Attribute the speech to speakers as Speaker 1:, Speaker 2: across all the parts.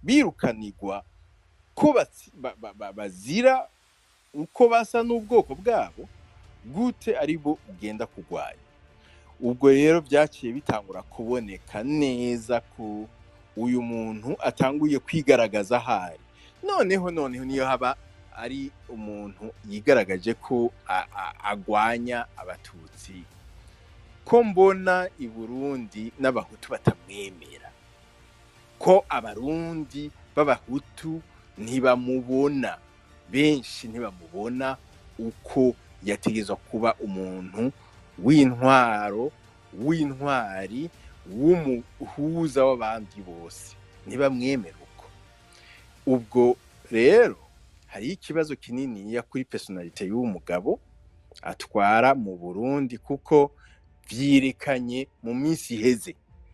Speaker 1: birukanirwa ko batsi- ba- ba- ba- bazira uko basa n'ubwoko bwabo gute ari bo ugenda kurwanya ubwo rero byaciye bitangura kuboneka neza ko uyu muntu atanguye kwigaragaza ahari noneho noneho niyo haba ari umuntu yigaragaje ko a- a- agwanya abatutsi ko mbona i burundi n'abahutu batamwemera ko abarundi b'abahutu ntibamubona benshi ntibamubona uko yategezwa kuba umuntu w'intwaro w'intwari w'umuhuza w'abandi bose ntibamwemera uko ubwo rero hariho ikibazo kininiya kuri personalite y'uwo mugabo atwara mu burundi kuko vyerekanye mu minsi iheze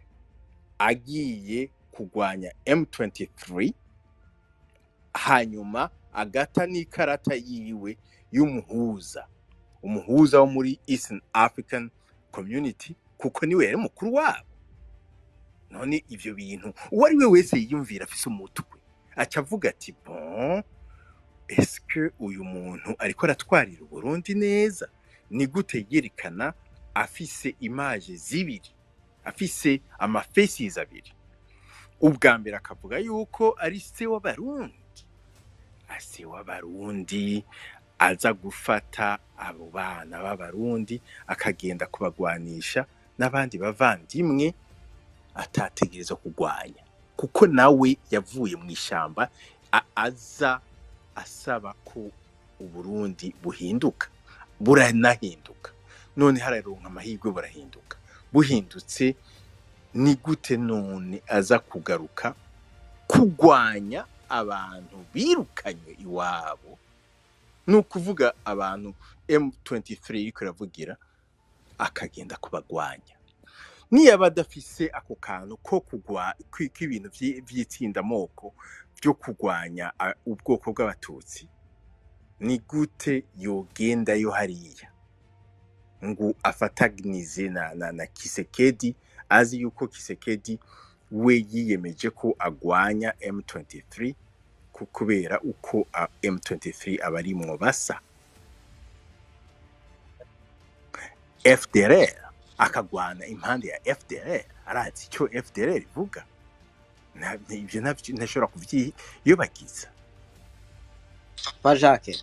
Speaker 1: agiye kurwanya M23 hanyuma agata n'ikarata yiwe y'umuhuza umuhuza wo muri Eastern African Community kuko niwe yari mukuru wabo none ivyo bintu uwo ari we wese yiyumvira afise umutwe aca avuga ati bon eske uyu muntu ariko aratwarira uburundi neza ni gute yerekana afise imaje zibiri afise amafesis abiri ubwa mbere akavuga yuko ari se w'abarundi ase w'abarundi aza gufata abo bana b'abarundi akagenda kubagwanisha n'abandi bavandimwe atategereza kurwanya kuko nawe yavuye mu ishyamba a- aza asaba ko uburundi buhinduka buranahinduka none hararonka amahirwe burahinduka buhindutse ni gute none aza kugaruka kurwanya abantu birukanywe iwabo ni ukuvuga abantu M23 iriko iravugira akagenda kubagwanya niyaba adafise ako kantu ko kugwa kwi- k'ibintu vyi- vy'itsindamoko vyo kurwanya a- ubwoko bw'abatutsi ni gute yogendayo hariya ngo afatagnize na, na, na kisekedi azi yuko kisekedi we yiyemeje ko agwanya M23 ku- kubera uko a- M23 abarimwo basa FDLR akagwana impande ya FDLR arazi icyo FDLR ivuga Na- ibyo ntabyo- ntashobora kuvyiyobagiza
Speaker 2: papa jacques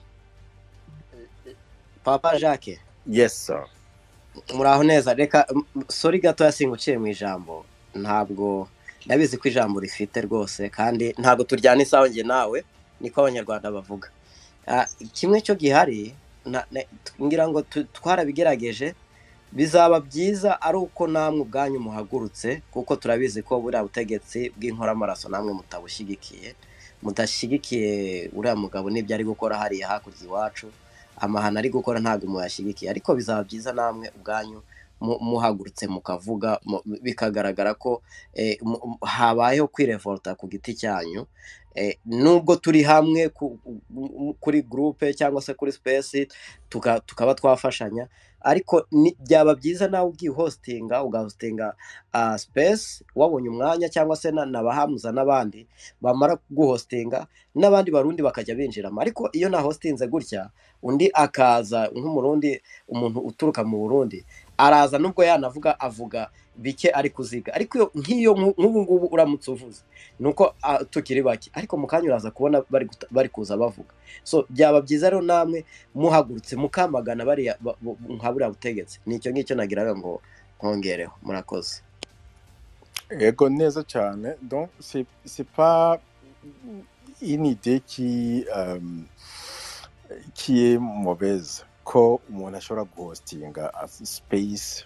Speaker 2: papa jacques
Speaker 1: yes sir
Speaker 2: muraho neza reka m- m- sori gatoya singuciye mu ijambo ntabwo ndabizi ko ijambo rifite rwose kandi ntabwo turyana isaho njye nawe niko abanyarwanda bavuga Ah, kimwe cyo gihari na- na- ngira ngo tu- twarabigerageje bizaba byiza ari uko namwe ubwanyu muhagurutse kuko turabizi ko buriya butegetsi bw'inkoramaraso namwe mutabushyigikiye mudashyigikiye uriya mugabo n'ibyo ari gukora hariya hakurya iwacu amahano ari gukora ntabwo muyashyigikiye ariko bizaba byiza namwe ubwanyu mu- muhagurutse mukavuga mu- bikagaragara ko eh, mu- mu- habayeho kwirevolta ku giti cyanyu Eh, nubwo turi hamwe ku- ku- kuri gurupe cyangwa se kuri sipesi tuka- tukaba twafashanya ariko ni- byaba byiza nawe ugiye hositinga ugahositinga sipesi wabonye umwanya cyangwa se na na bahamuza n'abandi bamara kuguhositinga n'abandi barundi bakajya binjiramo ariko iyo na hositinze gutya undi akaza nk'umurundi umuntu uturuka mu burundi araza nubwo yanavuga avuga bike ari kuziga ariko iyo- nk'iyo nku- nk'ubu ngubu uramutse uvuze ni uko ah, tukiri bake ariko mu kanya uraza kubona bari guta- bari kuza bavuga so byaba byiza rero namwe muhagurutse mukamagana bariya ba- bu- nka buriya butegetsi ni icyo ngicyo nagiraga ngo nkongereho murakoze
Speaker 1: Ego neza cyane donc c'est c'est pas une idée qui euh, qui est mauvaise ko umuntu ashobora guhostinga a space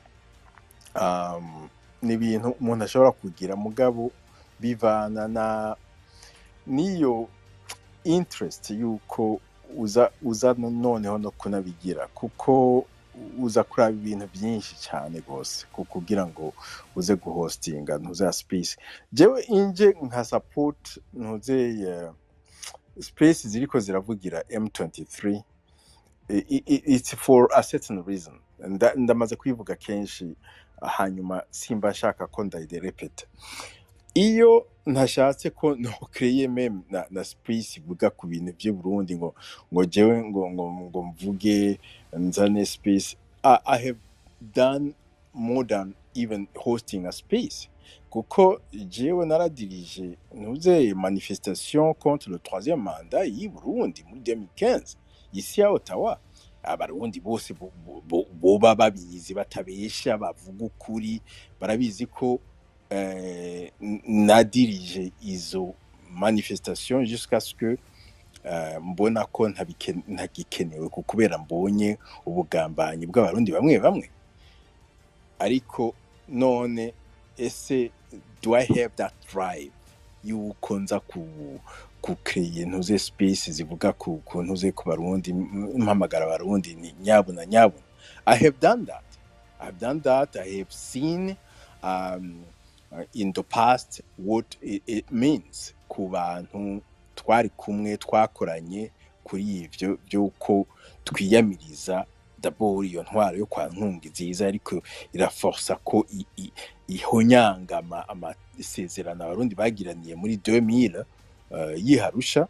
Speaker 1: um, ni ibintu umuntu ashobora kugira mugabo bivana na niyo interest yuko uza uza noneho no kunabigira kuko uza kuraba ibintu byinshi cyane rwose ku- kugira ngo uze guhostinga ntuze space jewe inje nka support ntuze uh, space ziriko ziravugira M23 i- i- i- it's for a certain reason Nda- ndamaze kuyivuga kenshi hanyuma simba nshaka ko ndayiderepeta iyo ntashatse ko nokreye meme na, na space ivuga ku bintu vy'i Burundi ngo ngo jewe ngo ngo ngo mvuge nzane space I, I have done more than even hosting a space kuko jewe naradirije ntuze manifestation contre le troisième mandat y'i Burundi muri 2015 ici à Ottawa abarundi bose bo- bo- bo- boba babizi batabesha bavuga ukuri barabizi ko euh, n- nadirije izo manifestation jusqu'à ce que euh, mbona ko ntabike- ntagikenewe ku kubera mbonye ubugambanyi bw'abarundi bamwe bamwe ariko none ese do I have that drive yuko nza ku kukreye ntuze space zivuga ku ku ntuze ku barundi m- mpamagara abarundi ni nyabuna nyabuna I have done that I have done that I have seen um, uh, in the past what it, it means ku bantu twari kumwe twakoranye kuri ivyo by'uko twiyamiriza dabord iyo ntwaro yo kwa nkungi nziza ariko iraforsa ko i- i- ihonyanga ama- amasezerano abarundi bagiraniye muri 2000 uh, yiharusha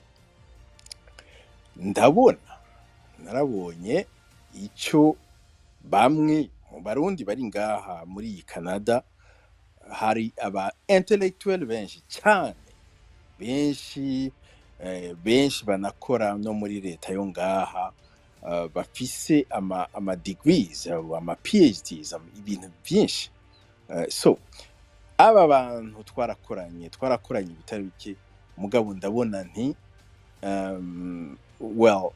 Speaker 1: ndabona narabonye icyo bamwe mu barundi bari ngaha muri iyi canada hari aba intellectuel benshi cyane benshi eh, benshi banakora no muri leta yo ngaha uh, bafise ama, ama degrees uh, ama phds ama- ibintu byinshi uh, so aba bantu twarakoranye twarakoranye ibitari bike mugabo ndabona nti um, well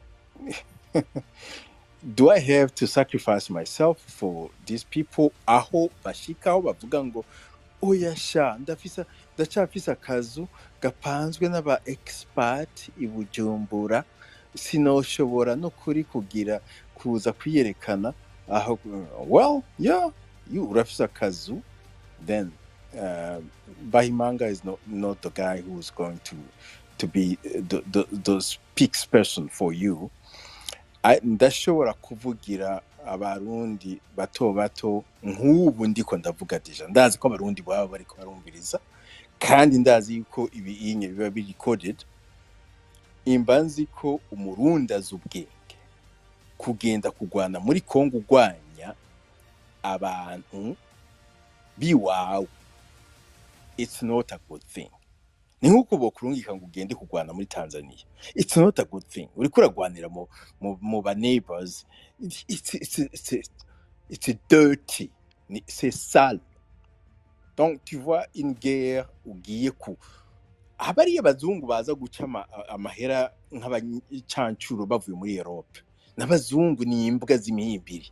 Speaker 1: do I have to sacrifice myself for these people aho bashikaho bavuga ngo oya sha ndafisa ndacafise akazu gapanzwe n'aba expert i Bujumbura sinoshobora no kuri kugira kuza kwiyerekana aho well yeah you urafise akazu then uh, Bahimanga is not not the guy who's going to to be the the, the speaks person for you I- ndashobora kuvugira abarundi bato bato nk'ubu ndiko ndavuga deja ndazi ko abarundi baba bariko barumviriza kandi ndazi yuko ibinye biba biri recorded imba nzi ko umurundi azi ubwenge kugenda kugwana muri kongo urwanya abantu biwawe it's not a good thing ni nk'uko bokurungika ngo ugende kurwana muri tanzania it's not a good thing uriko uragwanira mu, mu, mu ba neighbors it's, it's, it's, it's, it's dirty Ni- c'est sale donc tu vois une guerre ugiye ku abariya abazungu baza guca ama- amahera nk'abanyacancuro bavuye muri europe n'abazungu ni imbwa z'imihimbiri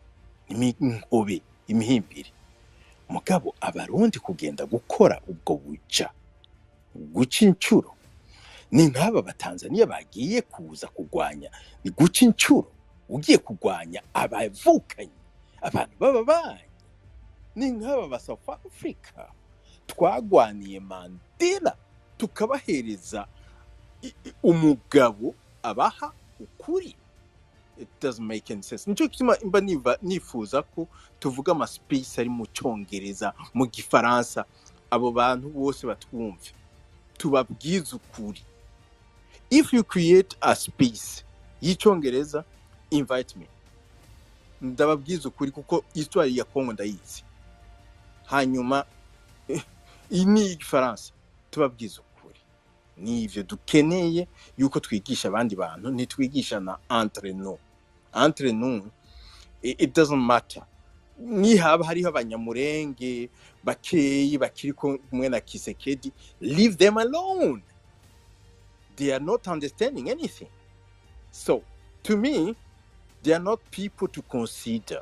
Speaker 1: inkobe imihimbiri mugabo abarundi kugenda gukora ubwo buca guca inshuro ni nk'aba batanzaniya bagiye kuza kurwanya ni guca inshuro ugiye kurwanya abavukanye abantu b'ababanyi ni nk'aba ba south africa twagwaniye mandela tukabahereza i- i- umugabo abaha ukuri it doesn't make any sense nicyo gituma mba niva nifuza ko tuvuga amaspace ari mu cyongereza mu gifaransa abo bantu bose batwumve tubabwize ukuri if you create a space y'icyongereza invite me ndababwiza ukuri kuko histoire ya kongo ndayizi hanyuma iyi ni iy'igifaransa tubabwiza ukuri ni ivyo dukeneye yuko twigisha abandi bantu ntitwigisha na entre nous entre nous it, it doesn't matter nihaba hariho abanyamurenge bakeyi bakiri kumwe na kisekedi leave them alone they are not understanding anything so to me they are not people to consider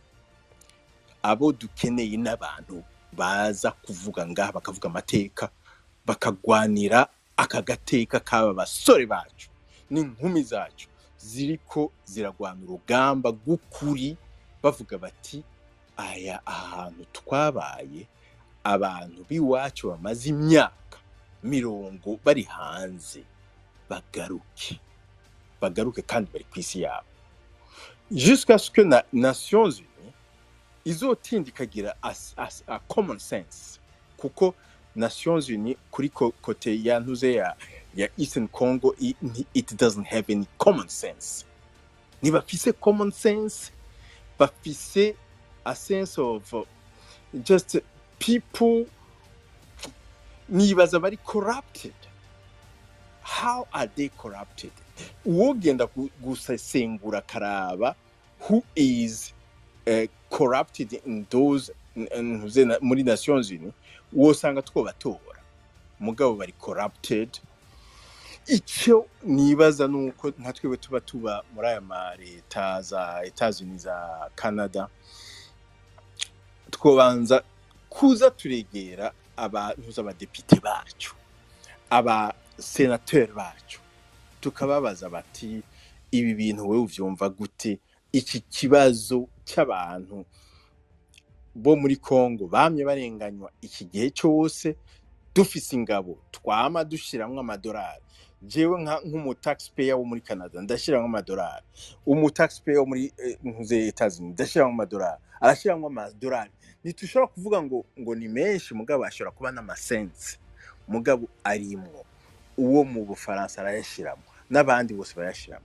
Speaker 1: abo dukeneye n'abantu baza kuvuga ngaha bakavuga amateka bakagwanira aka gateka k'aba basore bacu n'inkumi zacu ziriko ziragwana urugamba rw'ukuri bavuga bati aya ahantu twabaye abantu b'iwacu bamaze imyaka mirongo bari hanze bagaruke bagaruke kandi bari ku isi yabo jusqu'à ce que na nations unies izotinda ikagira as- as- a common sense kuko nations unies kuri ko- kote ya ntuze ya ya eastern congo i- nti- it doesn't have any common sense ntibafise common sense bafise a sense of uh, just people nibaza bari corrupted how are they corrupted uwogenda gu- gusesengura akaraba who is uh, corrupted in those n- n- ntuze na- muri nations unies wosanga twobatora mugabo bari corrupted icyo nibaza ni uko nka twebwe tuba tuba muri aya ma leta za etazuni za canada twobanza kuza turegera abantu z'abadepite bacu abasenateri bacu tukababaza bati ibi bintu wowe uvyumva gute iki kibazo cy'abantu bo muri congo bamye barenganywa iki gihe cyose dufise ingabo twama dushiramwo amadolari jewe nka nk'umutaxpayer wo muri canada ndashiramwo amadolari umutaxpayer wo muri eh, ntuze etazini ndashiramwo amadolari arashiramwo amadolari ntitushobora kuvuga ngo ngo ni menshi mugabo ashobora kuba n'amasensi mugabo arimwo uwo mu bufaransa arayashiramo n'abandi bose barayashiramo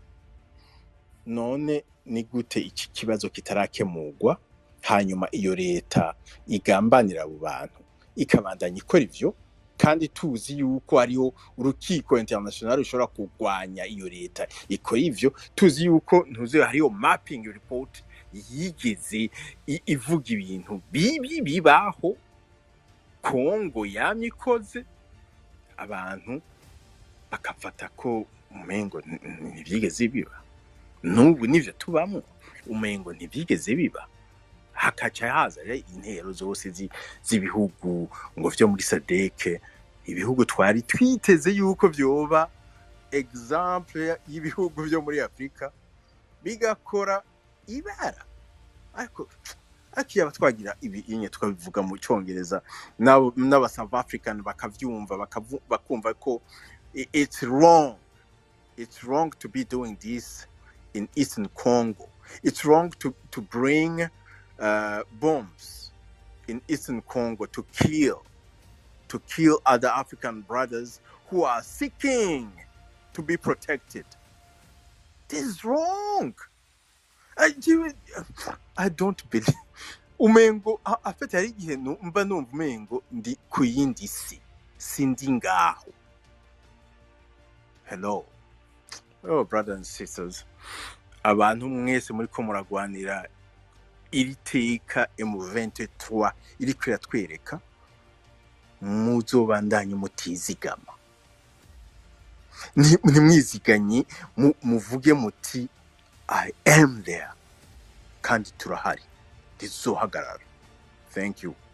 Speaker 1: none ni gute iki kibazo kitarakemurwa hanyuma iyo leta igambanira abo bantu ikabandanya ikora ivyo kandi tuzi yuko hariho urukiko international rushobora kurwanya iyo leta ikora ivyo tuzi yuko ntuzi hariho mapping report yigeze i- ivuga ibintu bibi bibaho kongo yamye ikoze abantu bakafata ko umengo n- n- ntibyigeze biba n'ubu nivyo tubamo umengo ntibyigeze biba hakaca haza rero intero zose zi- z'ibihugu ngo vyo muri sadeke ibihugu twari twiteze yuko vyoba exemple y'ibihugu vyo muri afurika bigakora ibara ariko akiyaba twagira ibi inye tukabivuga mu cyongereza n'abo- n'aba South African bakavyumva bakavu- bakumva ko i- it's wrong it's wrong to be doing this in eastern Congo it's wrong to to bring uh, bombs in eastern Congo to kill to kill other African brothers who are seeking to be protected this is wrong I, do- I don't believe umengo a- afite hari igihe nu- mba numva umengo ndi ku yindi si sindi ngaho hello oh brothers and sisters abantu mwese muri ko muragwanira iri teka M23 iriko iratwereka muzobandanye mutizigama Nti- ntimwiziganye mu- muvuge muti i am there kandi turahari rizohagarara thank you